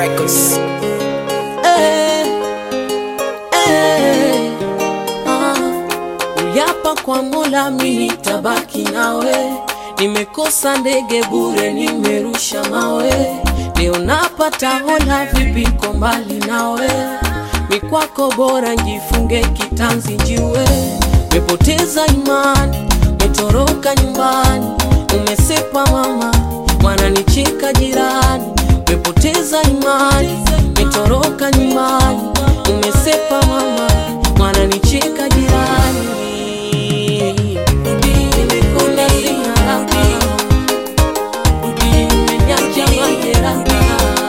Records. Eh, eh, ah. Uliapa kwa Mola mimi nitabaki nawe, nimekosa ndege bure, nimerusha mawe, leo napata hola, vipi ko mbali nawe, mikwako bora njifunge kitanzi njiwe, mepoteza imani, metoroka nyumbani, umesepa mama, wananicheka jirani, mepoteza imani, metoroka nyumbani, umesepa mama, wananicheka jirani. Nimekula sina raha, nimenyacha majeraha.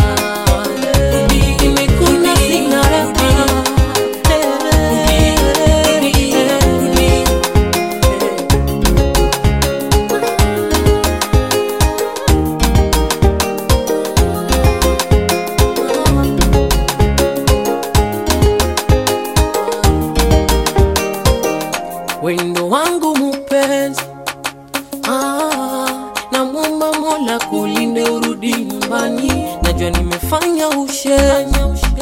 Nimekula sina raha. wendo wangu mupenzi ah, namwomba Mola kulinde urudi nyumbani, najua nimefanya ushenzi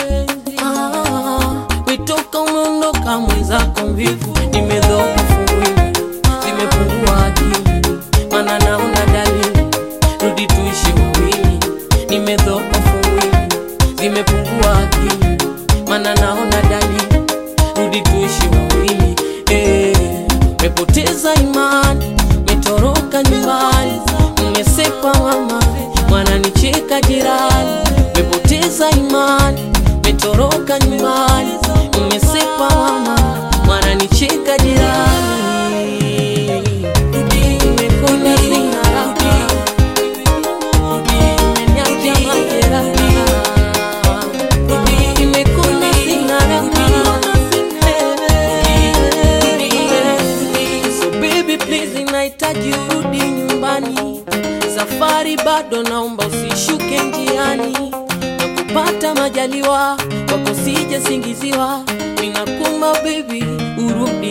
ah, witoka umeondoka mwenzako mvivu, nimedhoofu mwili, zimepungua akili, mana naona dalili, rudi tuishi wawili, nimedhoofu mwili, zimepungua akili, mana naona dalili, rudi tuishi wawili eh, mepoteza imani, metoroka nyumbani, mmesepa mama, wananicheka jirani, mepoteza imani, metoroka nyumbani, mmesepa mama, wananicheka jirani. Nimekona sina raha, nimeniacha majeraha. Nimekona sina raha. So baby please, nahitaji urudi nyumbani, safari bado, naomba usishuke njiani, na kupata majaliwa wako sije singiziwa, ninakumba baby, urudi